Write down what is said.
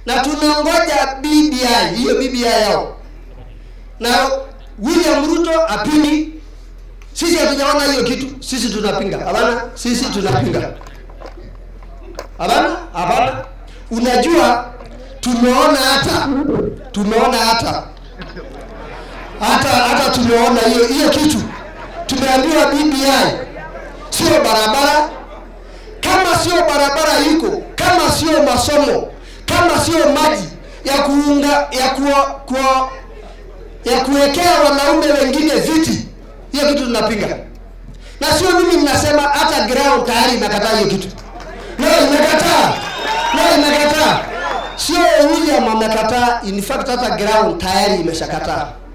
na tunangoja BBI, hiyo BBI yao, na William Ruto apingi. Sisi hatujaona hiyo kitu, sisi tunapinga. Hapana, sisi tunapinga. Hapana, hapana. Unajua, tumeona hata tumeona hata hata hata tumeona hiyo hiyo kitu, tumeambiwa BBI sio barabara. Kama sio barabara iko, kama sio masomo, kama sio maji ya kuunga ya kuwa, kuwa, ya kuwekea wanaume wengine viti, hiyo kitu tunapinga. Na sio mimi ninasema, hata ground tayari imekataa hiyo kitu. No, imekataa. No, imekataa. Sio William amekataa, in fact hata ground tayari imeshakataa.